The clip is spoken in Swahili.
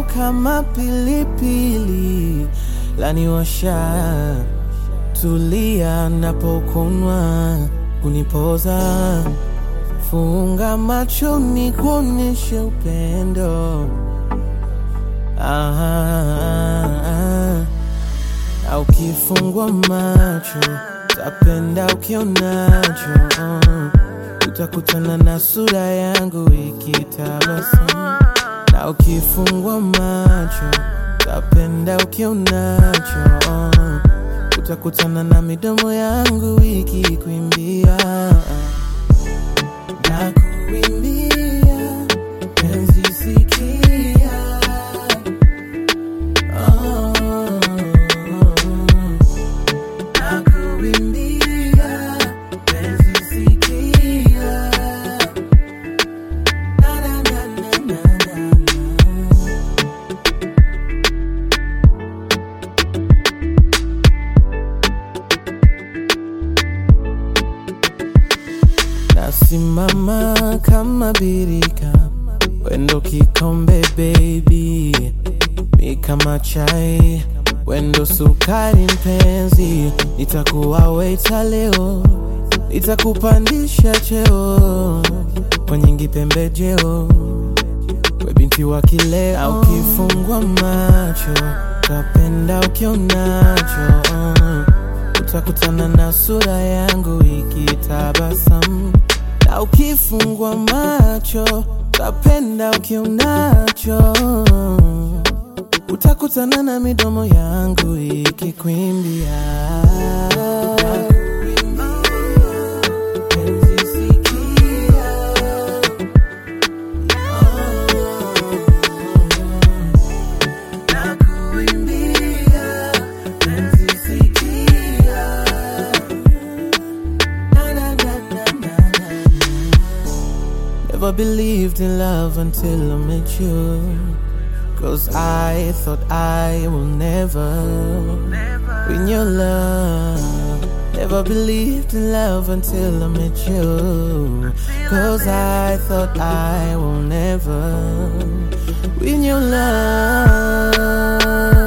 kama pilipili laniwasha, tulia napokunwa kunipoza, funga macho ni kuonyeshe upendo ah, ah, ah. Na ukifungwa macho tapenda ukionacho uh. Utakutana na sura yangu ikitabasamu Na ukifungwa macho tapenda ukionacho uh. Utakutana na midomo yangu ikikuimbia na kuimbia penzi sikia oh. Nakuimbia penzi sikia na na na na na na Nasimama kama birika, wendo kikombe baby, mi kama chai, wendo sukari mpenzi, nitakuwa waiter leo, nitakupandisha cheo kwa nyingi pembejeo, we binti wa kileo, na ukifungwa macho tapenda ukionacho utakutana na sura yangu ikitabasamu, na ukifungwa macho tapenda ukionacho, utakutana na midomo yangu ikikwimbia Penzi sikia, nakuimbia penzi sikia Na, na, na, na, na, na. Never believed in love until I met you. Cause I thought I will never win your love. Never believed in love until I met you. Cause I thought I will never win your love.